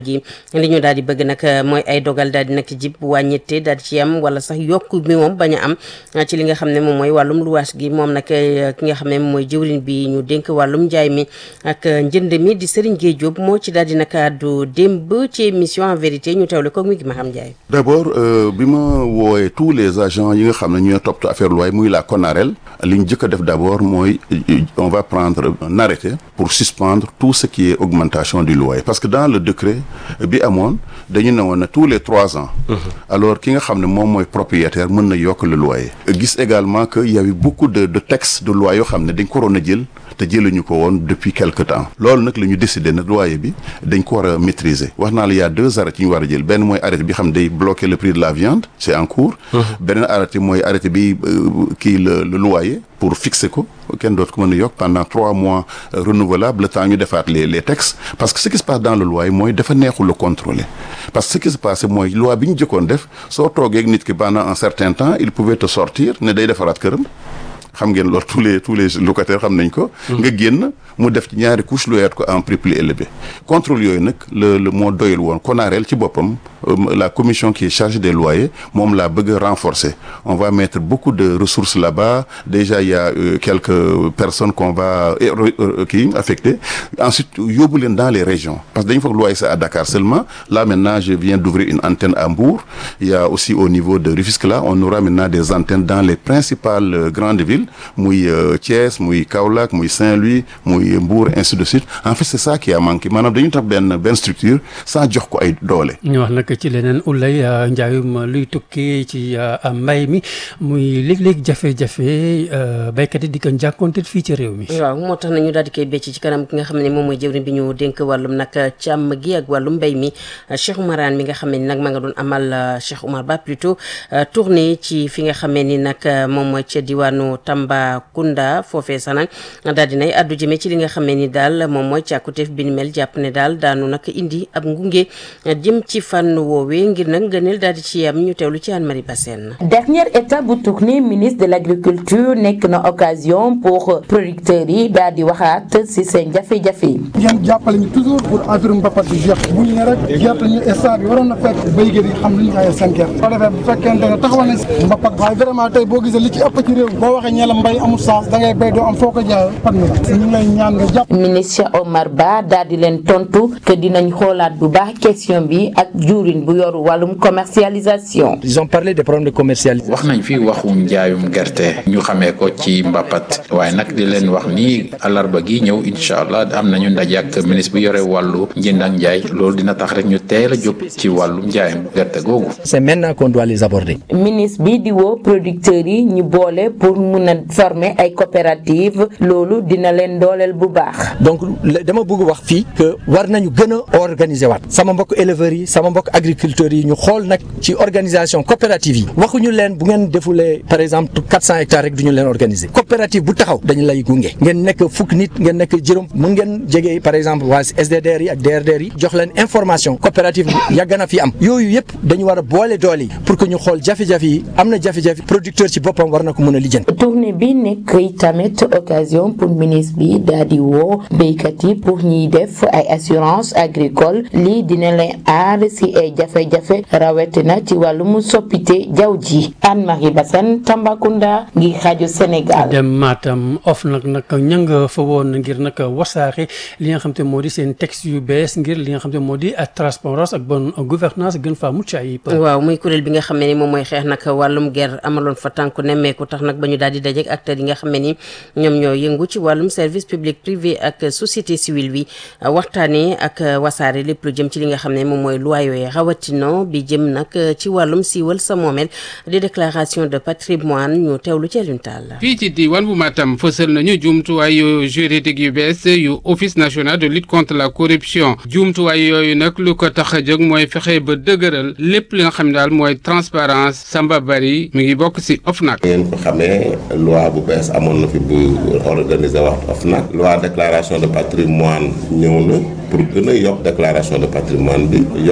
gi li ñu daal di bëgg nag mooy ay dogal daal di nag jib wàññite daal di ci am wala sax yokk bi moom bañ a am ci li nga xam ne moom mooy wàllum luwaas gi moom nag ki nga xam ne moom mooy jëwriñ bi ñu dénk wàllum njaay mi ak njënd mi di Serigne Gueye Diop moo ci daal di nag àddu démb ci émission en vérité ñu teewle ko mi ngi ma xam Ndiaye. d' abord bi ma woowee tous les agents yi nga xam ne ñooy toppatoo affaire loi muy la CONAREL li ñu jëkk a def d' abord mooy on va prendre un arrêté pour suspendre tout ce qui est augmentation du loyer parce que dans le décret bi amoon dañu ne woon ne tous les trois ans. alors ki nga xam ne moom mooy propriétaire mën na yokk le loyer. gis également que y avait beaucoup de de textes de loi yoo xam ne dañ ko waroon a jël. te jëluñu ko woon depuis quelque temps loolu nag la ñu décidé ne loyer bi dañ ko war a maîtriser wax naa la y a deux arrêtés yi ñu war a jël benn mooy arrêté bi xam day bloquer le prix de la viande c'est en cours beneen arrêté mooy arrêté bi kii le le loyer pour fixer ko kenn dootu ko mën a yokk pendant trois mois renouvelable le temps ñu defaat les les textes parce que ce qui se passe dans le loyer mooy dafa neexul le contrôler parce que ce qui se passe mooy loi bi ñu jëkkoon def soo toogee ak nit ki pendant un certain temps il pouvait te sortir ne day defaraat këram xam ngeen loolu tous les tous les locataires xam nañ ko. nga génn mu def ci ñaari couche loyaat ko en prix plus élevé. contrôle yooyu nag le le moo doyul woon CONAREL ci boppam la commission qui est chargée des loyers moom laa bëgg a renforcer on va mettre beaucoup de ressources là-bas déjà il y a euh, quelques personnes qu'on va kii affecter ensuite yóbbu leen dans les régions parce que dañu foog loyer c'est à Dakar seulement là maintenant je viens d'ouvrir une antenne à Mbour il y a aussi au niveau de Rufisque là on aura maintenant des antennes dans les principales euh, grandes villes muy Thiès muy Kaolack muy Saint-Louis muy Mbour ainsi de suite en fait c'est ça qui a manqué maanaam dañu tax benn benn structure sans jox ko ay doole. ñu wax nag ci leneen ulay njaayum luy tukkee ci mbay mi muy léeg-léeg jafe-jafe béykat yi di ko jànkoonte fii ci réew mi. waaw moo tax nañu daal di koy becc ci kanam ki nga xam ne moom mooy jëwriñ bi ñu dénk wàllum nag càmm gi ak wàllum mbay mi Cheikh Oumarane mi nga xam ne nag ma nga doon amal Cheikh Oumar Ba plutôt tournée ci fi nga xam ni nag moom mooy ca diwaanu Tambacounda foofee sax nag daal dinay addu jëmee ci li nga xam ne ni daal moom mooy càkkuteef bi ni mel jàpp ne daal daanu nag indi ab ngunge jëm ci fànn woowee ngir nag ngëneel daal di ci am ñu teewlu ci Anne Marie Bassène dernière étape bu tournée ministre de l' agriculture nekk na occasion pour producteurs yi daal di waxaat si seen jafe-jafe yi. ngeen jàppale ñu toujours pour affaire mbapat bi jeex bu ñu ne rek gerte ñu instant bi waroon na fekk béykat yi xam lu ñu jaayee seen gerte. soo defee bu fekkente ne taxawal nañ si mbapat waaye vraiment tey boo gisee li ci ëpp ci réew boo waxee ñeela mbay amul sens da ngay béy doo am foo ko jaayee pat mi la ñu ngi lay ñaan nga jàpp. ministre Omar Ba daal di leen tontu que dinañ xoolaat bu baax question bi ak juurin bu yoru wàllum commercialisation. ils ont parlé des problèmes de commercialisation. wax nañ fi waxu njaayum gerte ñu xamee ko ci mbapat waaye nag di leen wax ni alarba gi ñëw incha allah am nañu ndaje ak ministre bi yore wàllu njënd ak njaay loolu dina tax rek ñu teel a jóg ci wàllum njaayum gerte googu. c'est maintenant qu'on doit les aborder. ministre bi di woo producteurs yi ñu boole pour mun a former ay coopératives loolu dina leen dooleel bu baax. donc dama bëgg wax fii que war nañu gën a organiser waat sama mbokk éleveurs yi sama mbokk agriculteurs yi ñu xool nag ci organisation coopérative yi waxuñu leen bu ngeen defulee par exemple 400 hectares rek du ñu leen organiser coopérative bu taxaw dañu lay gunge ngeen nekk fukk nit ngeen nekk juróom mun ngeen jege par exemple waa SDDR yi ak DRDR yi jox leen information coopérative yàgg na fi am yooyu yëpp dañu war a boole doole yi pour que ñu xool jafe-jafe yi am na jafe-jafe producteur ci boppam war na ko mën a lijjanti. tournée bi nekk tamit occasion pour ministre bi daal di woo béykat yi pour ñuy def ay assurance agricole lii dina leen aar si ay jafe-jafe rawatina ci wàllum soppite jaww ji Anne-Marie Bassène Tambacounda ngi xaaju Sénégal. dem Matam of nag nag ña nga fa woon ngir nag wasaare li nga xam te moo di seen texte yu bees ngir li nga xam te moo di transparence ak bonne gouvernance gën faa mucc ayib. waaw muy kuréel bi nga xam ne ni moom mooy xeex nag wàllum guerre amaloon fa tànku nemmeeku tax nag ba ñu daal di dajeek acteurs yi nga xam ne ni ñoom ñoo yëngu ci wàllum service public privé ak société civile bi waxtaanee ak wasaare lépp lu jëm ci li nga xam ne moom mooy loi yooyu rawatina bi jëm nag ci wàllum siiwal sa moomeel di déclaration de patrimoine ñu teewlu ci Alioune Tall. fii ci diwaan bu Matam fësal nañu jumtuwaay yu juridique yu bees yu office national de lutte contre la corruption jumtuwaay yooyu nag lu ko tax a jóg mooy fexe ba dëgëral lépp li nga xam ne daal mooy transparence Samba Bari mi ngi bokk si OFNAC. ngeen ko xamee loi bu bees amoon na fi bu organiser wax OFNAC loi déclaration de patrimoine ñëw na pour gën a yokk déclaration de patrimoine bi yokk ñi nga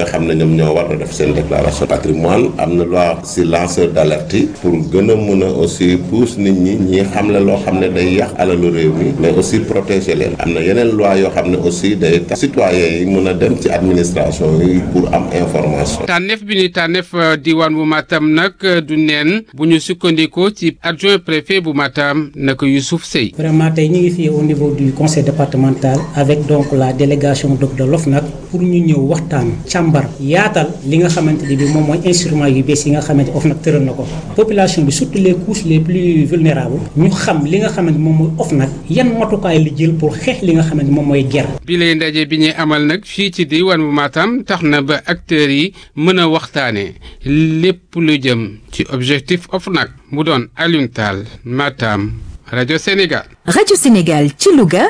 xam ne ñoom ñoo war a def seen déclaration patrimoine am na loi si lanceur d'alerte yi pour gën a mën a aussi pousse nit ñi ñi xam ne loo xam ne day yàq alalu réew mi mais aussi protéger leen am na yeneen loi yoo xam ne aussi day tax citoyens yi mën a dem ci administration yi pour am information. tànneef bi ni tànneef diwaan bu Matam nag du neen bu ñu sukkandikoo ci adjoint préfet bu Matam nag Youssouf Sey. vraiment tey ñu ngi fii au niveau du conseil départemental avec donc la délégation de l'OFNAC pour ñu ñëw waxtaan càmbar yaatal li nga xamante ni bi moom mooy instrument yu bees yi nga xamante OFNAC tëral na ko population bi surtout les couches les plus vulnérables ñu xam li nga xamante moom mooy OFNAC yan matukaay li jël pour xeex li nga xamante moom mooy guerre. bi lay ndaje bi ñuy amal nag fii ci diwaan bu Matam tax na ba acteurs yi mën a waxtaanee lépp lu jëm ci objectif OFNAC mu doon Alioune Tall Matam rajo Sénégal. rajo Sénégal ci Louga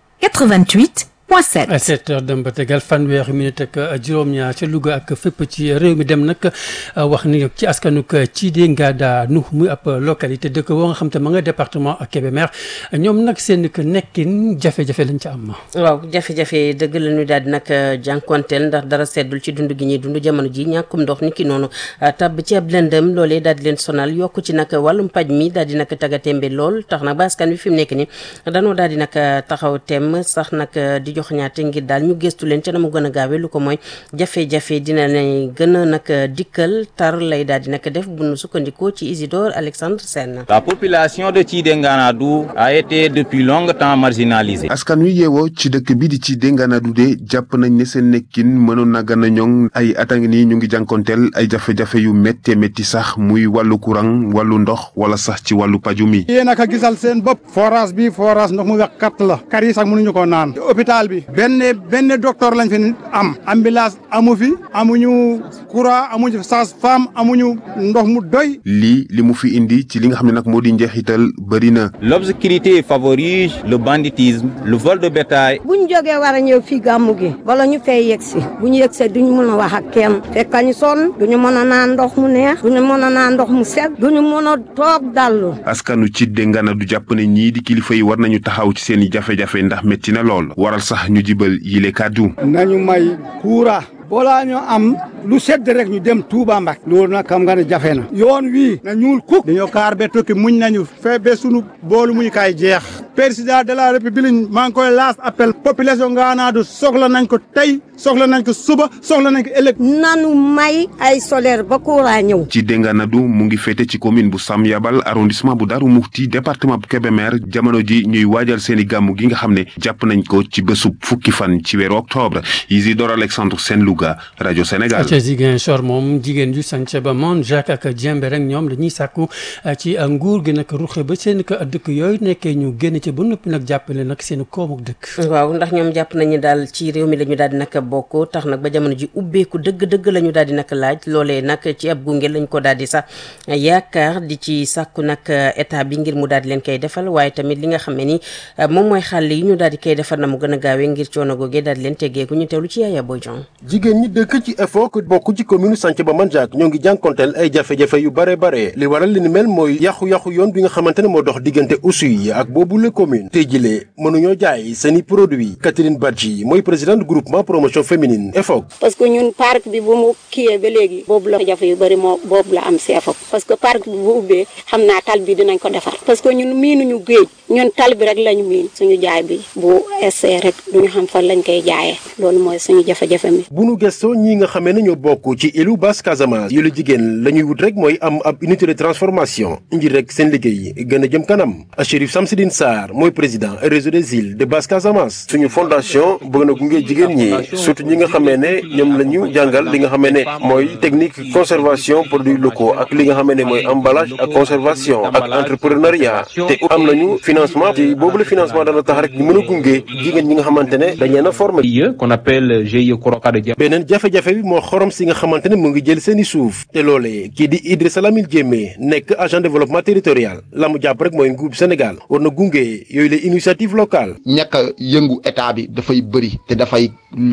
88. point 7. à 7 heures dem ba tegal fanweeri minute ak juróom-ñaar ca Louga ak fépp ci réew mi dem nag wax ni ci askanuk Thidé Ngada nu muy ab localité dëkk boo nga xam te ma nga département Kébémer ñoom nag seen nekkin jafe-jafe lañ ca am. waaw jafe-jafe dëgg la ñu daal di nag jànkonteel ndax dara seddul ci dund gi ñuy dund jamono ji ñàkkum ndox ni ki noonu tabb ci ab lëndëm loolee daal di leen sonal yokku ci nag wàllum paj mi daal di nag tagatémbe lool tax nag ba askan wi fi mu nekk ni danoo daal di nag taxaw tem sax nag di jox ñaate ngir daal ñu gëstu leen ca na mu gën a gaawee lu ko mooy jafe-jafe dina ne gën a nag dikkal tar lay daal di nag def bu nu sukkandikoo ci Isidore Alexandre Sène La population de Thidé Nganadou a été depuis longtemps marginalisée. askan wi yeewoo ci dëkk bi di Thidé Nganadou de jàpp nañ ne seen nekkin mënoon na gën a ñoŋ ay at a ngi nii ñu ngi jànkonteel ay jafe-jafe yu méttee métti sax muy wàllu courant wàllu ndox wala sax ci wàllu paju mi. yéen a ko gisal seen bopp forage bi forage ndox mu wex katt la kar yi sax mënuñu ko naan hôpital bi benn benn docteur lañ fi am ambulance amu fi amuñu courant amuñu sage-femme amuñu ndox mu doy lii li mu fi indi ci li nga xam ne nag moo di njeexital bëri na. L'obscurité favorise le banditisme, le vol de bétail. bu ñu jógee war a ñëw fii gàmmu gi wala ñu fay yegg si bu ñu yegg see duñu mën a wax ak kenn fekk ñu sonn duñu mën a naan ndox mu neex duñu mën a naan ndox mu set duñu mën a toog dallu askanu Thidé Nganadou jàpp ne ñii di kilifa yi war nañu taxaw ci seen i jafe-jafe ndax métti na lool waral sax ñu jibal yile kàddu. nañu may kuura balaa ñu am lu sedd rek ñu dem Touba Mbak loolu nag xam nga ne jafe na yoon wii na ñuul kuk dañoo kaar be tokki muñ nañu fee be sunu boolu muñ kay jeex président de la république maa ngi koy laas appel population Nganadou soxla nañ ko tey soxla nañ ko suba soxla nañ ko ëllëg nanu may ay solaire ba courant ñëw Thidé Nganadou mu ngi féete ci commune bu Sam Yabal arrondissement bu Darou Mouhty département bu Kébémer jamono ji ñuy waajal seeni gàmmu gi nga xam ne jàpp nañ ko ci bésub fukki fan ci weeru octobre Isidore Alexandre Sène Louga rajo Sénégal. ca Ziguinchor moom jigéen ju sànce ba moom Jacques ak Diembe rek ñoom dañuy sàkku ci nguur gi nag ruxe ba seen ko dëkk yooyu nekkee ñu génn ci ba noppi nag jàppale nag seen koomuk dëkk. waaw ndax ñoom jàpp nañu daal ci réew mi la ñu daal di nag bokk tax nag ba jamono ji ubbeeku dëgg-dëgg la ñu daal di nag laaj loolee nag ci ab gunge lañ ko daal di sax yaakaar di ci sàkku nag état bi ngir mu daal di leen koy defal waaye tamit li nga xam ne ni moom mooy xàll yi ñu daal di koy defar na mu gën a gaawee ngir coono googee daal di leen teggeeku ñu teewlu ci Yaya Boy Diong jigéen ñi dëkk ci EFOC bokk ci commune Santhiaba Mandiack ñoo ngi jànkonteel ay jafe-jafe yu bare bare li waral li ni mel mooy yàqu-yàqu yoon bi nga xamante ne moo dox diggante Oussouye ak boobu la commune tey jilee mënuñoo jaay seeni produit Catherine Badji mooy présidente groupement promotion féminine EFOC parce que ñun parc bi bu mu kiyee ba léegi boobu la jafe yu bëri moo boobu la am si EFOC parce que parc bi bu ubbee xam naa tal bi dinañ ko defar parce que ñun miinuñu géej ñun tal bi rek lañu miin suñu jaay bi bu essayé rek duñu xam fan lañ koy jaayee loolu mooy suñu jafe-jafe mi bu nu gëstoo ñi nga xamee ne ñoo bokk ci ilu Basse Casamance yu la jigéen la ñuy wut rek mooy am ab unité de transformation ngir rek seen liggéey gën a jëm kanam Chérif Samsidine Sarr mooy président réseau des îles de Basse Casamance suñu fondation bëgg na gunge jigéen ñi surtout ñi nga xamee ne ñoom la ñu jàngal li nga xamee ne mooy technique conservation produits locaux ak li nga xamee ne mooy emballage ak conservation ak entrepreneuriat te am nañu financement te boobu la financement dana tax rek ñu mën a gunge jigéen ñi nga xamante ne dañ leen a formé qu'on appelle GIE Korokado Dia. beneen jafe-jafe bi moo xorom si nga xamante ne mu ngi jël seeni suuf te loolee kii di Idrissa Lamine Diémé nekk agent développement territorial la mu jàpp rek mooy nguur Sénégal war na gunge yooyu les initiatives locales ñàkk a yëngu état bi dafay bëri te dafay lor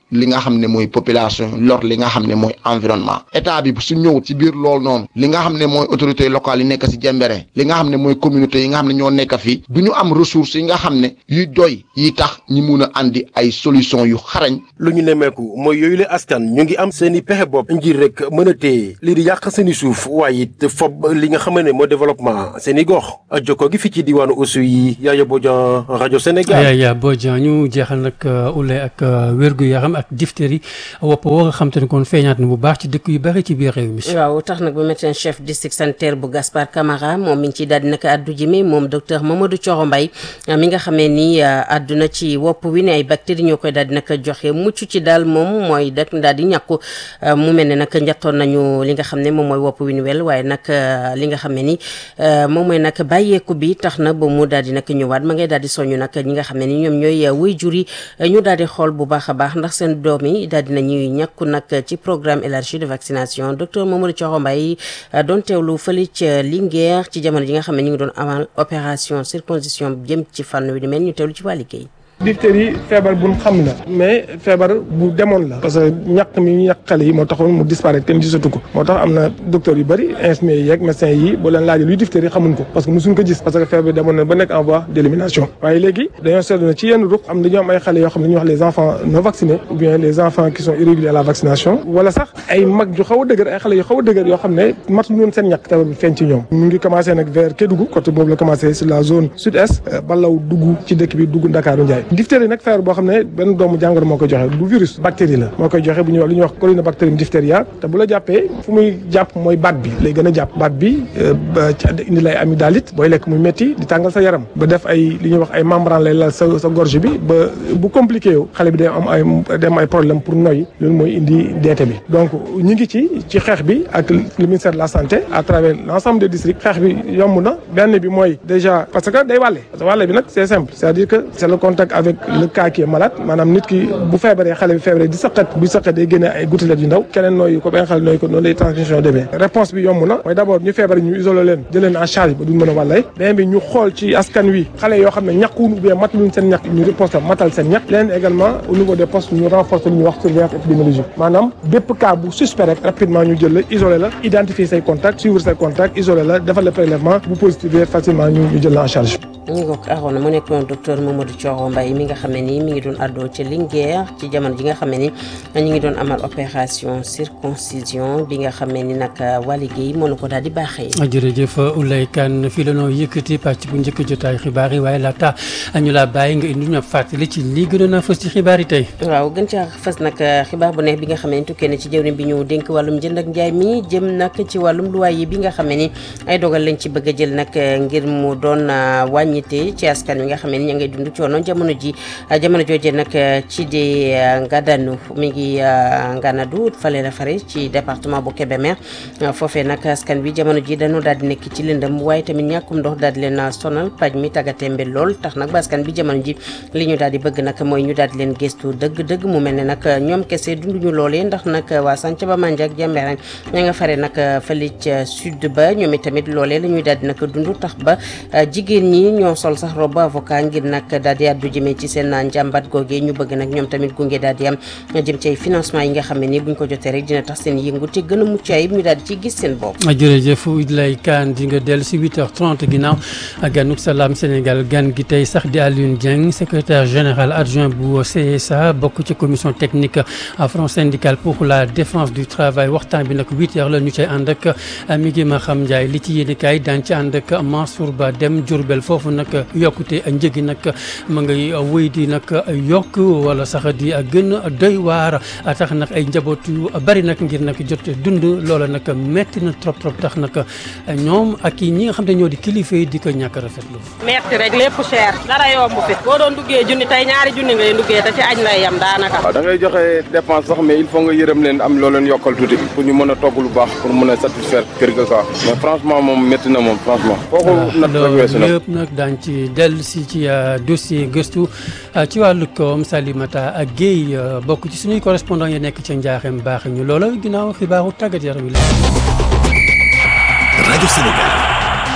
li nga xam ne mooy population lor li nga xam ne mooy environnement état bi su ñëw ci biir loolu noonu li nga xam ne mooy autorités locales yi nekk si Jembere li nga xam ne mooy communauté yi nga xam ne ñoo nekk fii du ñu am ressources yi nga xam ne yuy doy yi tax ñi mun a andi ay solution yu xarañ lu ñu nemmeeku mooy yooyu la askan ñu ngi am seen i pexe bopp ngir rek mën a téye lii di yàq seen i suuf waaye it fob li nga xam ne mooy développement seen i gox jokkoo gi fi ci diwaanu Oussou yi Yaya Bodian rajo Sénégal. Yaya Bodian ñu jeexal nag ulay ak wérgu yaram ak diphtérie wopp woo nga xam te ne kon feeñaat na bu baax ci dëkk yu bari ci biir réew mi. waaw tax nag ba médecin chef district sanitaire bu Gaspard Camara moom mi ngi ciy daal di nag addu jëme moom docteur Mamadou Thioro Mbaye mi nga xamee ni àdduna ci wopp wi ne ay bactéries ñoo koy daal di nag joxe mucc ci daal moom mooy dak daal di ñàkku mu mel ne nag njattoon nañu li nga xam ne moom mooy wopp wi nu wel waaye nag li nga xam ne ni moom mooy nag bàyyeeku bi tax na ba mu daal di nag ñëwaat ma ngay daal di soñu nag ñi nga xam ne ni ñoom ñooy wuy jur yi ñu daal di xool bu baax a baax ndax seen doom yi daal di nañuy ñàkku nag ci programme élargi de vaccination docteur Mamadou Thioro Mbaye doon teewlu fële ca Linguère ci jamono ji nga xam ne ñu ngi doon amal opération circoncision jëm ci fànn wi di mel ñu teewlu ci waa liggéey diphtérie feebar bu xam la mais feebar bu demoon la parce que ñàkk mi ñu ñàkk xale yi moo taxoon mu disparaître kenn gisatu ko moo tax am na docteur yu bëri infirmiers yi yeeg médecins yi boo leen laajee luy diphtérie xamuñ ko parce que mosuñ ko gis parce que feebar bi demoon na ba nekk en voie d'élimination waaye léegi dañoo seetlu ne ci yenn ruq am dañoo am ay xale yoo xam ne ñuy wax les enfants non vaccinés ou bien les enfants qui sont irréguliers à la vaccination wala sax ay mag yu xaw a dëgër ay xale yu xaw a dëgër yoo xam ne matu noonu seen ñàkk feebar bi feeñ ci ñoom mu ngi commencé nag vers Kédougou côté boobu la commencé sur la zone sud-est balaw dugg ci dëkk bi dugg Ndakaaru Njaay diphtérie nag feebar boo xam ne benn doomu jàngoro moo koy joxe du virus bactérie la moo koy joxe bu ñuy wax li ñuy wax corynebacterium diphtheria te bu la jàppee fu muy jàpp mooy baat bi lay gën a jàpp baat bi ba indi lay amygdalite booy lekk muy métti di tàngal sa yaram ba def ay li ñuy wax ay membrane lay lal sa sa gorge bi ba bu compliqué yow xale bi day am ay dem ay problème pour noyyi loolu mooy indi deete bi donc ñu ngi ci ci xeex bi ak le ministère de la santé à travers l'ensemble des districts xeex bi yomb na benn bi mooy déjà parce que day wàlle parce que wàlle bi nag c'est simple c'est-à-dire que c'est le contact avec le cas qui est malade maanaam nit ki bu feebaree xale bi feebaree di saqat bu saqat day génne ay gouttelettes yu ndaw keneen nooyu ko benn xale nooyu ko noonu lay transmission demee réponse bi yomb na mooy d'abord ñu feebar ñu isolé leen jël leen en charge ba duñ mën a wàllay beneen bi ñu xool ci askan wi xale yoo xam ne ñàkkuwuñ ou bien mataluñ seen ñàkk ñu riposte matal seen ñàkk leneen également au niveau des postes ñu renforcer lu ñuy wax surveillance épidémiologique maanaam bépp cas bu suspect rek rapidement ñu jël la isolé la identifier say contacts suivre say contacts isolé la defal le prélèvement bu positif facilement ñu ñu jël la en charge ñu ngoog Arona mu nekkoon docteur Mamadou Thioro Mbaye mi nga xam ne nii mi ngi doon àddoo ca Linguère ci jamono ji nga xam ne ni ñu ngi doon amal opération circoncision bi nga xam ne ni nag waa liggéey mënu ko daal di baaxee. jërëjëf Oulay Kane fii la noo yëkkati pàcc bu njëkk jotaay xibaar yi waaye laata ñu la bàyyi nga indi ñu fàttali ci lii gënoon a fës ci xibaar yi tey. waaw gën caa fës nag xibaar bu neex bi nga xam ne tukkee na ci jëwriñ bi ñu dénk wàllum jënd ak njaay mi jëm nag ci wàllum loyer bi nga xam ne ni ay dogal lañ ci bëgg a jël nag ngir mu doon wàññite ci askan wi nga xam ne ni ña ngay dund coono jamono ji jamono jooje nag ci di Ngadanu mi ngi Nganadu fale la fare ci département bu Kébémer foofee nag askan wi jamono ji dañoo daal di nekk ci lëndëm waaye tamit ñàkkum ndox daal di leen sonal paj mi tàggatémbe lool tax nag ba askan bi jamono ji li ñu daal di bëgg nag mooy ñu daal di leen gëstu dëgg-dëgg mu mel ne nag ñoom kese dunduñu loolee ndax nag waa Santhiaba Mandiack Diembéring ña nga fare nag fële ca sud ba ñoom itamit loolee la ñuy daal di nag dund tax ba jigéen ñi ñoo sol sax robe avocat ngir nag daal di àddu jëmee ci seen njàmbat googee ñu bëgg nag ñoom tamit gunge daal di am jëm ci ay financement yi nga xam ne ni buñ ko jotee rek dina tax seen yëngu te gën a mucc ayib ñu daal di ciy gis seen bopp. jërëjëf Idlay Kane di nga dellu si 8h30 ginnaaw ganuk salaam Sénégal gan gi tey sax di Alioune Dieng secrétaire général adjoint bu CSA bokk ci commission technique front syndical pour la défense du travail waxtaan bi nag 8h la ñu cay ànd ak mi ngi ma xam Ndiaye li ci yéen kaay daan ci ànd ak Mansour Ba dem Diourbel foofu nag yokkute njëgi nag ma ngay wéy di nag yokk wala sax di gën a doy waar tax nag ay njaboot yu bari nag ngir nag jot dund loola nag metti na trop trop tax nag ñoom ak ñi nga xam ne ñoo di kilifa yi di ko ñàkk rafetlu. metti rek lépp cher dara yomb fi boo doon duggee junni tey ñaari junni ngay duggee te ci añ lay yam daanaka. waaw da ngay joxe dépense sax mais il faut nga yërëm leen am loo leen yokkal tuuti pour ñu mën a togg lu baax pour mën a satisfaire kër ga quoi mais franchement moom métti na moom franchement. kooku nag rek weesu na lépp nag daañ ci dellu si ci dossier gëstu ci wàllu koom Salimata ak Guèye bokk ci suñuy correspondant yi nekk ca Njaaxem baax ñu loola ginnaaw xibaaru tàggat yaram yi la. rajo Sénégal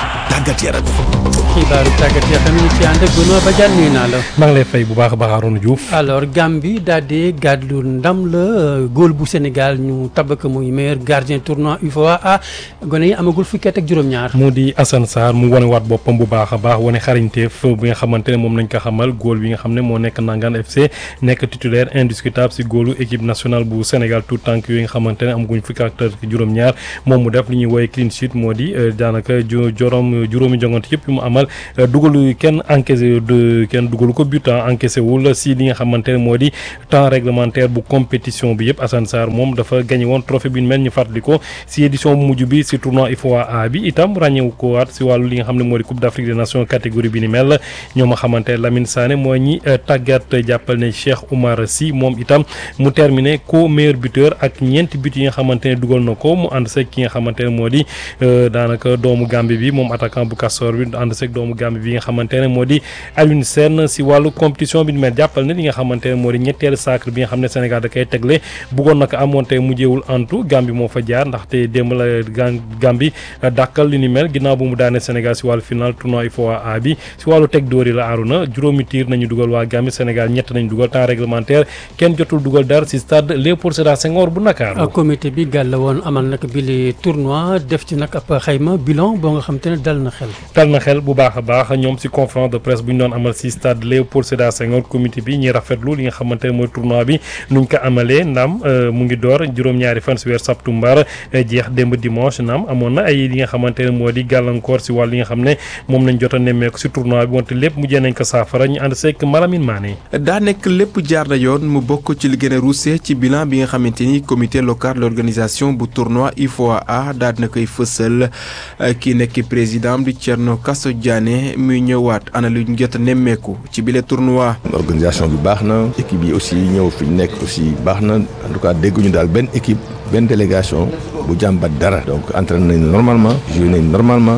tàggat yaram. xibaaru tàggat yaram ñu ci ànd ak Benoît Badiane nuyu naa la. maa ngi lay fay bu baax a baax Arouna Diouf. alors Gambie daal di gàddu ndam la góol bu Sénégal ñu tabak muy meilleur gardien tournoi UFOA a gone yi amagul fukki at ak juróom-ñaar. mu di Assane Sarr mu wane waat boppam bu baax a baax wane xarañteef bi nga xamante ne moom nañ ko xamal góol bi nga xam ne moo nekk Nangaan FC nekk titulaire indiscutable si góolu équipe nationale bu Sénégal tout tànk yooyu nga xamante ne amaguñ fukki at ak juróom-ñaar moom mu def li ñuy woowee clean sheet moo di daanaka jorom juróomi jongante yëpp yu mu amal dugalu kenn encaissé de kenn dugalu ko but encaissé wul si li nga xamante ne moo di temps réglementaire bu compétition bi yëpp Assane Sarr moom dafa gagné woon trophée bi mel ñu fàttali ko si édition bu mujj bi si tournoi UFOA A bi itam ràññewu ko waat si wàllu li nga xam ne moo di Coupe d'Afrique des Nations catégorie bi ni mel ñoo ma xamante Lamine Sané mooy ñi tàggat jàppal ne Cheikh Oumar Sy moom itam mu terminé co meilleur buteur ak ñeenti but yi nga xamante ne dugal na ko mu ànd seeg ki nga xamante ne moo di daanaka doomu Gambie bi moom attaquant bu Castor bi ànd seeg doomu Gambie bi nga xamante ne moo di Alioune Sène si wàllu compétition bi ni mel jàppal ne li nga xamante ne moo di ñetteelu sacre bi nga xam ne Sénégal da koy tegle bëggoon na ko amoon te mujjeewul antu Gambie moo fa jaar ndaxte démb la Gambie dàkkal li ni mel ginnaaw bu mu daane Sénégal si wàllu final tournoi UFOA A bi si wàllu teg dóor yi la aaruna juróomi tiir nañu dugal waa Gambie Sénégal ñett nañu dugal temps réglementaire kenn jotul dugal dara si stade Léopold Sédar Senghor bu Ndakaaru comité bi gàll woon amal nag bi li tournoi def ci nag ab xayma bilan boo nga xam te ne dal na xel dal na xel bu baax a baax ñoom si conférence de presse bu ñu doon amal si stade Léopold Sédar Senghor comité bi ñuy rafetlu li nga xamante ne mooy tournoi bi nuñ ko amalee ndam mu ngi door juróom-ñaari fan si weer septembre jeex démb dimanche naam amoon na ay li nga xamante ne moo di gàllankoor si wàll yi nga xam ne moom lañ jot a nemmeeku si tournoi bi wante lépp mujjee nañ ko saafara ñu ànd seeg Malamine Mané daa nekk lépp jaar na yoon mu bokk ci li gën a ruuse ci bilan bi nga xamante ni comité local d'organisation bu tournoi UFOA A daal na koy fësal kii nekk président di Thierno Kasso Diané muy ñëwaat ana lu ñu jot a nemmeeku ci bile tournoi. organisation bi baax na équipe yi aussi ñëw fi nekk aussi baax na en tout cas dégguñu daal benn équipe benn délégation bu jàmbat dara donc entraîné nañ normalement joué nañ normalement.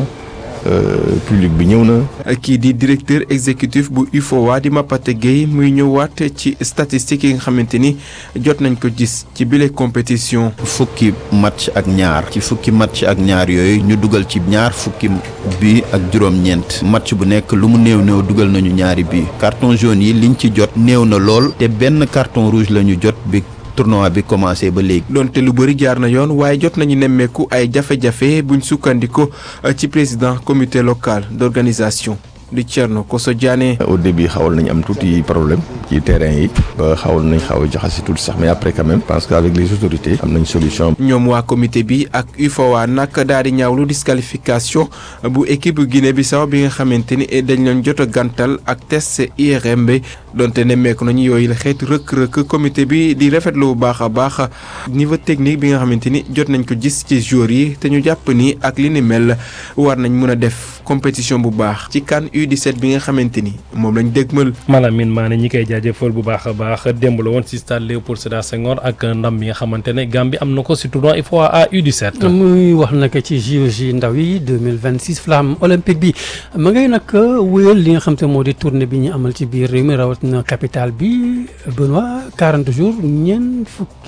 public bi ñëw na. kii di directeur exécutif bu UFOA di Mapate Gueye muy ñëwaat ci statistiques yi nga xamante ni jot nañ ko gis ci bile compétition. fukki match ak ñaar ci fukki match ak ñaar yooyu ñu dugal ci ñaar fukki bi ak juróom-ñeent match bu nekk lu mu néew néew dugal nañu ñaari bi carton jaune yi liñ ci jot néew na lool te benn carton rouge la ñu jot bi. tournoi bi commencé ba léegi. donte lu bëri jaar na yoon waaye jot nañu nemmeeku ay jafe-jafe buñ sukkandiku ci président comité local d'organisation di Thierno Koso Diané. au début xawal nañ am tuuti problème ci terrain yi ba xawal nañ xaw a jaxasi tuuti sax mais après quand même parce que avec les autorités am nañ solution. ñoom waa comité bi ak UFOA nag daal di ñaawlu disqualification bu équipe Guinée Bissau bi nga xamante ni dañ leen jot a gàntal ak test IRM bi donte nemmeeku nañu yooyu la xeetu rëkk-rëkk comité bi di rafetlu bu baax a baax niveau technique bi nga xamante ni jot nañ ko gis ci joueurs yi te ñu jàpp ni ak li ni mel war nañ mën a def compétition bu baax ci CAN U17 bi nga xamante ni moom lañ dégmal. Malamine Mané ñi koy jaajëfal bu baax a baax démb la woon si stade Léopold Sédar Senghor ak ndam bi nga xamante ne Gambie am na ko si tournoi UFOA A U17. muy wax nag ci JOJ ndaw yi 2026 flamme olympique bi ma ngay nag wéyal li nga xam te moo di tournée bi ñu amal ci biir réew mi rawatina capitale bi Benoît 40 jours ñeent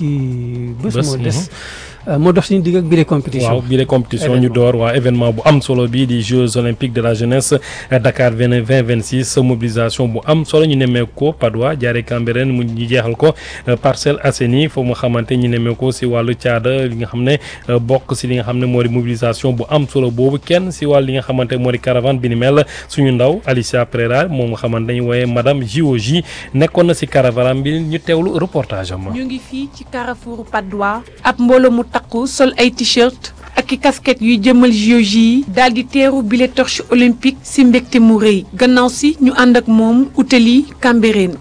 fukki bés moo des. moo dox suñu digg ak biir compétition. waaw biir compétition ñu door waa événement bu am solo bii di Jeux olympiques de la jeunesse Dakar vingt vingt vingt six mobilisation bu am solo ñu nemmeeku ko Padois jaaree Cambérène mu ñu jeexal ko Parcelles Assainies foofu nga xamante ñu nemmeeku ko si wàllu caada li nga xam ne bokk si li nga xam ne moo di mobilisation bu am solo boobu kenn si wàllu li nga xamante moo di caravane bi ni mel suñu ndaw Alicia Prera moom nga xamante dañu wooyee madame JOJ nekkoon na si caravane bi ñu teewlu reportage am. ñu ngi fii ci Carrefour Padois ab mbooloo mu takku sol ay t-shirt ak i casquette yuy jëmal JOJ yi daal di teeru bile torche olympique si mbégte mu rëy gannaaw si ñu ànd ak moom utali Cambérène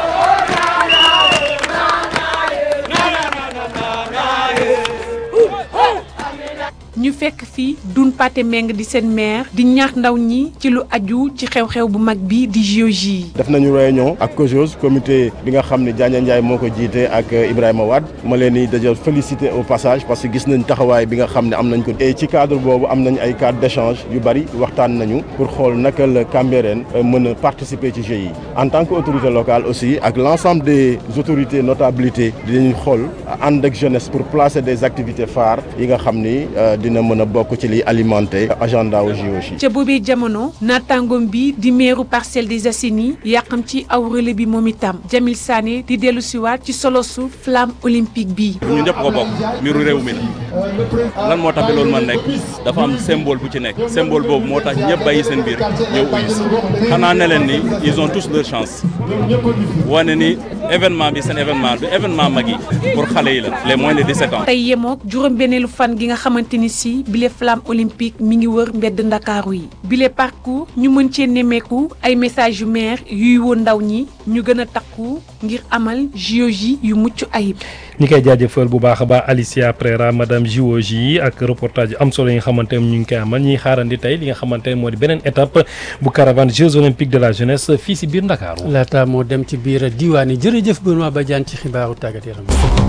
ñu fekk fii Dun Paté Meng di seen maire di ñaax ndaw ñi ci lu aju ci xew-xew bu mag bi di JOJ yi def nañu réunion ak COJOS comité bi nga xam ne Diagne Ndiaye moo ko jiite ak Ibrahima Wade ma leen di déjà féliciter au passage parce que gis nañ taxawaay bi nga xam ne am nañ ko et ci cadre boobu am nañ ay cadre d'échange yu bari waxtaan nañu pour xool naka la Cambérène mën a participer ci Jeux yi en tant que autorité locale aussi ak l'ensemble des autorités notabilités dinañ xool ànd ak jeunesse pour placer des activités phares yi nga xam ni dina mën a bokk ci liy alimenter agenda wu JOJ. ca boobee jamono naataangoom bi di meeru Parcelles des Assainies yàqam ci aw relais bi moom itam Jamil Sané di dellu siwaat ci solosu flamme olympique bi. ñun ñëpp ko bokk mbiru réew mi la lan moo tax ba loolu man nekk dafa am symbole bu ci nekk symbole boobu moo tax ñëpp bàyyi seen biir ñëw uyu si xanaa ne leen ni ils ont tous leur chance wane ni événement bi seen événement bi événement mag yi pour xale yi la les moins de 17 ans. tey yemook juróom-benneelu fan gi nga xamante ni si bile flamme olympique mi ngi wër mbedd ndakaaru yi bile parcours ñu mën cee nemmeeku ay message yu maire yuy woon ndaw ñi ñu gën a takku ngir amal JOJ yu mucc ayib. ñi koy jaajëfal bu baax a baax Alicia Prera madame JOJ ak reportage am solo yi nga xamante ne ñu ngi koy amal ñuy xaarandi tey li nga xamante ne moo di beneen étape bu caravane Jeux olympiques de la jeunesse fii si biir Ndakaaru. laata moo dem ci biir diwaan yi jërëjëf Benoît Badiane ci xibaaru tàggat yaram.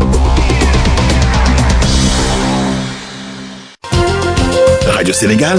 rajo Sénégal.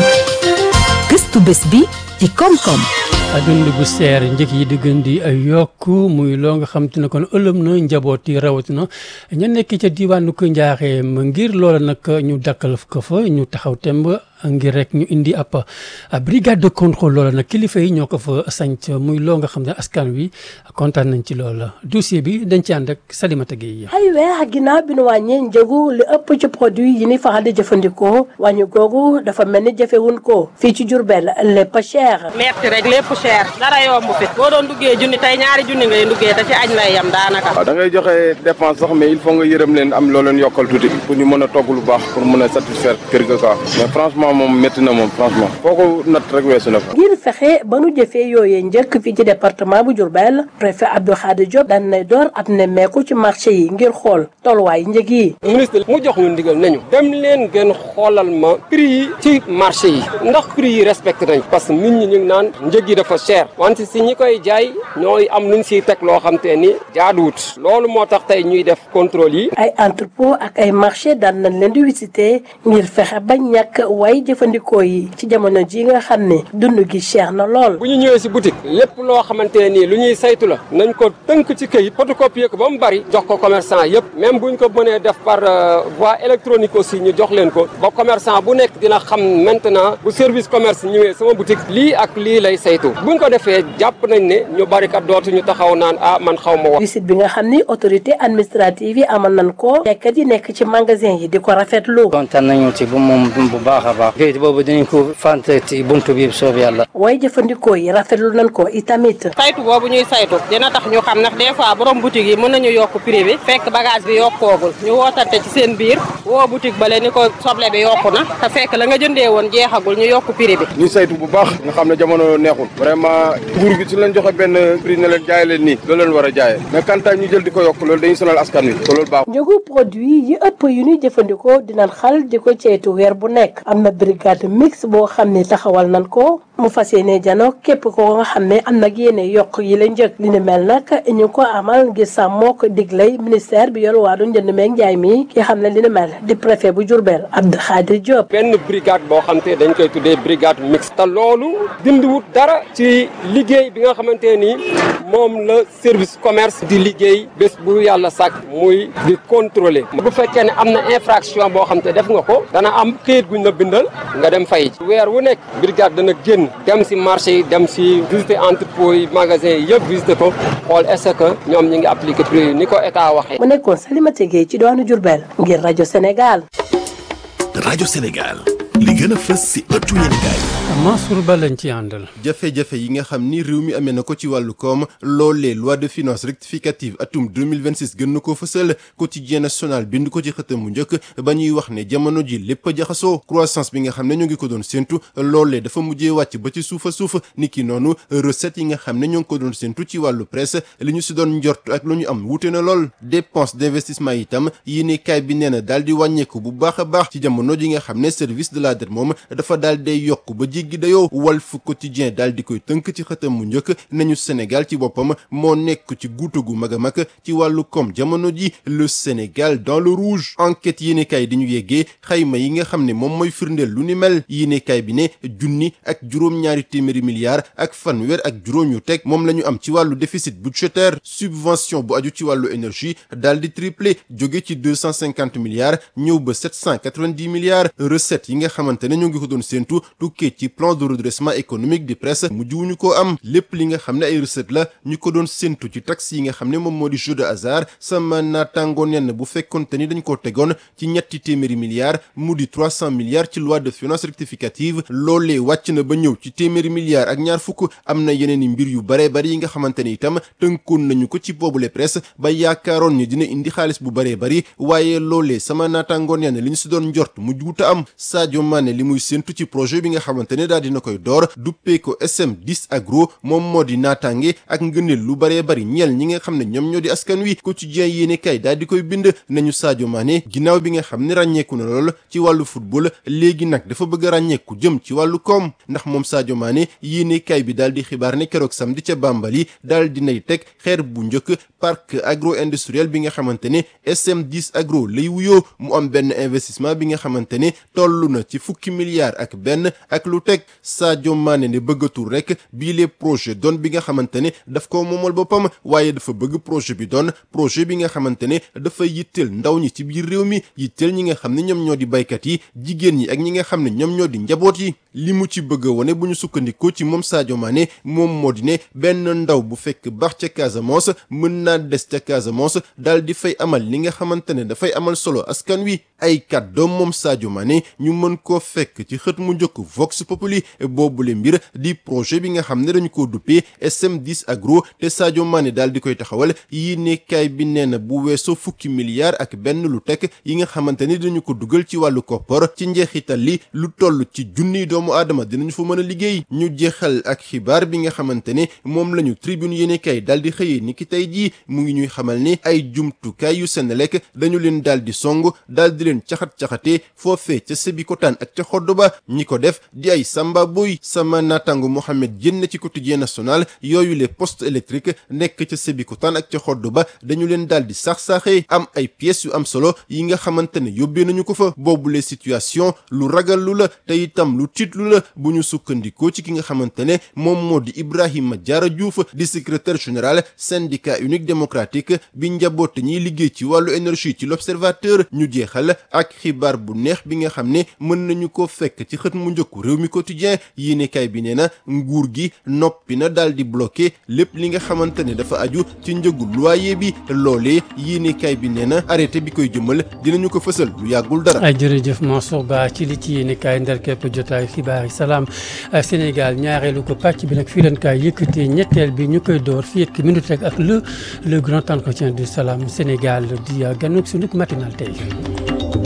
gëstu bés bi ci koom-koom. dund bu seer njëkk yi di gën di yokk muy loo nga xam te ne kon ëlëm na njaboot yi rawatina ña nekk ca diwaanu ko njaaxeem ngir loola nag ñu dakkal ko fa ñu taxaw temb ngir rek ñu indi ab brigade de contrôle loola nag kilifa yi ñoo ko fa sanc muy loo nga xam ne askan wi kontaan nañ ci loola dossier bi dañ ci ànd ak Salimata Gueye. ay weer ginnaaw bi nu wàññee njëgu li ëpp ci produit yi ni faral di jëfandikoo wàññi googu dafa mel ni jëfewun ko fii ci Diourbel lépp cher. metti rek lépp cher dara yomb fi boo doon duggee junni tey ñaari junni ngay duggee te ci añ lay yam daanaka. waaw da ngay joxe dépense sax mais il faut nga yërëm leen am loo leen yokkal tuuti pour ñu mën a togg lu baax pour mën a satisfaire kër ga quoi mais franchement moom métti na moom franchement foo ko natt rek weesu na fa. ngir fexe ba nu jëfee yooyee njëkk fii ci département bu Diourbel préfet Abdou Khadir Diop daan nay door ab nemmeeku ci marché yi ngir xool tolluwaay njëg yi. ministre mu jox ñu ndigal nañu dem leen gën xoolal ma prix yi ci marché yi ndax prix yi respecté nañ parce que nit ñi ñu ngi naan njëg yi dafa cher wante si ñi koy jaay ñooy am luñ siy teg loo xam te ni jaaduwut loolu moo tax tey ñuy def contrôle yi. ay entrepôt ak ay marché daan nañ leen di visité ngir fexe ba ñàkk way jëfandikoo yi ci jamono ji nga xam ne dund gi cher na lool. bu ñu ñëwee si boutique lépp loo xamante ne nii lu ñuy saytu la nañ ko tënk ci këyit photocopier ko ba mu bari jox ko commerçant yëpp même buñ ko mënee def par voie électronique aussi ñu jox leen ko ba commerçant bu nekk dina xam maintenant bu service commerce ñëwee sama boutique lii ak lii lay saytu buñ ko defee jàpp nañ ne ñu bari kat dootuñu taxaw naan ah man xaw ma wax. visite bi nga xam ni autorité administrative yi amal nañ ko nekkat yi nekk ci magasin yi di ko rafetlu. kontaan nañu ci bu moom bu baax a baax. kayit boobu dinañ ko fant ci buntu bi soob yàlla. way jëfandikoo yi rafetlu nañ ko itamit. saytu boobu ñuy saytu dina tax ñu xam ndax des fois borom boutique yi mën nañu yokk prix bi fekk bagage bi yokkoogul ñu wootante ci seen biir woo boutique bale ni ko soble bi yokku na te fekk la nga jëndee woon jeexagul ñu yokk prix bi. ñu saytu bu baax nga xam ne jamono neexul vraiment nguur gi su leen joxe benn prix ne leen jaay leen nii loolu leen war a jaayee mais kantaay ñu jël di ko yokk loolu dañuy sonal askan wi te loolu baax njëgu produit yi ëpp yu ñuy jëfandikoo dinañ xal di ko ceytu weer bu nekk am na brigade mix boo xam ne taxawal nañ ko mu fas yéene jano képp ko nga xam ne am nag yéene yokk yi la njëg li ni mel nag ñu ko amal ngir sàmmoo ko diglay ministère bi yor waa du njënd meeg njaay mi ki xam ne li ni mel di préfet bu Diourbel Abdou Khadir Diop benn brigade boo xam te dañ koy tuddee brigade mixte te loolu dindiwut dara ci liggéey bi nga xamante ni moom la service commerce di liggéey bés bu yàlla sàkk muy di contrôler bu fekkee ne am na infraction boo xam te def nga ko dana am këyit guñ la bindal nga dem fay weer wu nekk brigade dana génn dem si marché yi dem si visiter entrepôt yi magasin yi yëpp visiter ko xool est-ce que ñoom ñi ngi appliquer prix yi ni ko état waxee. mu nekkoon Salimata Gueye ci doonu Diourbel ngir rajo Sénégal. rajo Sénégal li gën a fës si ëttu yéenekaay Mansour Ba lañ ci àndal. jafe-jafe yi nga xam ni réew mi amee na ko ci wàllu koom loolee loi de finances rectificative atum 2026 gën na koo fësal quotidien national bind ko ci xëtam bu njëkk ba ñuy wax ne jamono ji lépp a jaxasoo croissance bi nga xam ne ñu ngi ko doon séntu loolee dafa mujjee wàcc ba ci suufa suuf ni ki noonu recette yi nga xam ne ñoo ngi ko doon séntu ci wàllu presse li ñu si doon njort ak lu ñu am wuute na lool dépense d'investissement itam yéene kaay bi nee na daal di wàññeeku bu baax a baax ci jamono ji nga xam ne service de la dette moom dafa daal day yokk ba jéggi dayoo Walf Quotidien daal di koy tënk ci xëtam mu njëkk nañu Sénégal ci boppam moo nekk ci guutu gu mag a mag ci wàllu koom jamono ji le Sénégal dans le rouge enquête yéenekaay di ñu yeggee xayma yi nga xam ne moom mooy firndeel lu ni mel yéenekaay bi ne junni ak juróom-ñaari téeméeri milliards ak fanweer ak juróom yu teg moom la ñu am ci wàllu déficit budgétaire subvention bu aju ci wàllu énergie daal di triplé jóge ci deux cent cinquante milliards ñëw ba sept cent quatre-vingt-dix milliards recettes yi nga xamante ne ñu ngi ko doon séentu tukkee ci plan de redressement économique di presse mujjuwuñu ko am lépp li nga xam ne ay recettes la ñu ko doon séentu ci taxes yi nga xam ne moom moo di jeu de hasard sama naataango nenn bu fekkonte ni dañ ko tegoon ci ñetti téeméeri milliards mu di trois cent milliards ci loi de finances rectificative loolee wàcc na ba ñëw ci téeméeri milliards ak ñaar fukk am na yeneen i mbir yu bare bari yi nga xamante ni itam tënkoon nañu ko ci boobule presse ba yaakaaroon ni dina indi xaalis bu bare bari waaye loolee sama naataango nenn li ñu si doon njort mu juuta am Sadio Mané li muy séentu ci projet bi nga xamante ne daal dina koy door duppee ko SM10 agro moom moo di naataange ak ngëneel lu baree bari ñeel ñi nga xam ne ñoom ñoo di askan wi quotidien yéene kay daal di koy bind nañu Sadio Mané ginnaaw bi nga xam ne ràññeeku na lool ci wàllu football léegi nag dafa bëgg a ràññeeku jëm ci wàllu koom ndax moom Sadio Mané yéene kay bi daal di xibaar ne keroog samedi ca Bambali daal dinay teg xeer bu njëkk parc agro industriel bi nga xamante ne SM10 agro lay wuyoo mu am benn investissement bi nga xamante ne toll na ci fukki milliards ak benn ak lu teg Sadio Mané ne bëggatul rek bii les projet doon bi nga xamante ne daf ko moomal boppam waaye dafa bëgg projet bi doon projet bi nga xamante ne dafa yitteel ndaw ñi ci biir réew mi yitteel ñi nga xam ne ñoom ñoo di baykat yi jigéen ñi ak ñi nga xam ne ñoom ñoo di njaboot yi li mu ci bëgg a wone bu ñu sukkandikoo ci moom Sadio Mané moom moo di ne benn ndaw bu fekk baax ca Casamance mën naa des ca Casamance daal di fay amal li nga xamante ne dafay amal solo askan wi ay kàddoom moom Sadio Mané ñu mën koo fekk ci xët mu njëkk Vox Populi boobule mbir di projet bi nga xam ne dañu ko duppee SM10 agro te Sadio Mané daal di koy taxawal yi nekkaay bi nee na bu weesoo fukki milliards ak benn lu teg yi nga xamante ni dañu ko dugal ci wàllu koppar ci njeexital li lu toll ci junniy doomu aadama dinañu fa mën a liggéey ñu jeexal ak xibaar bi nga xamante ne moom lañu tribune yéenekaay daal di xëyee ni ki tey jii mu ngi ñuy xamal ni ay jumtukaay yu Senelec dañu leen daal di song daal di leen caxat-caxatee foofee ca Sébikotane ak ca Xoddoba ñi ko def di ay samba boy sama naataango Mohamed Diène ci quotidien national yooyu les postes électriques nekk ca Sébikotane ak ca Xoddoba dañu leen daal di sax-saaxee am ay pièces yu am solo yi nga xamante ne yóbbee nañu ko fa boobule situation lu ragal lu la te itam lu tiitlu la bu ñu sukkandikoo ci ki nga xamante ne moom moo di Ibrahima Diarra Diouf di secrétaire général syndicat unique démocratique bi njaboote ñiy liggéey ci wàllu énergie ci l'observateur ñu jeexal ak xibaar bu neex bi nga xam ne mën nañu ko fekk ci xët mu njëkku réew mi quotidien yéenekaay bi nee na nguur gi noppi na daal di bloqué lépp li nga xamante ne dafa aju ci njëgu loyer bi loolee yéenekaay bi nee na arrêté bi koy jëmal dinañu ko fësal lu yàggul dara. ay jërëjëf Mansour Ba ci li ci yéenekaay ndar képp jotaayu xibaar yi salaam Sénégal ñaareelu ko pàcc bi nag fii leen kaay yëkkatee ñetteel bi ñu koy door fii ak minute rek ak le le grand entretien du salaam Sénégal di ganuk sunu matinal tey.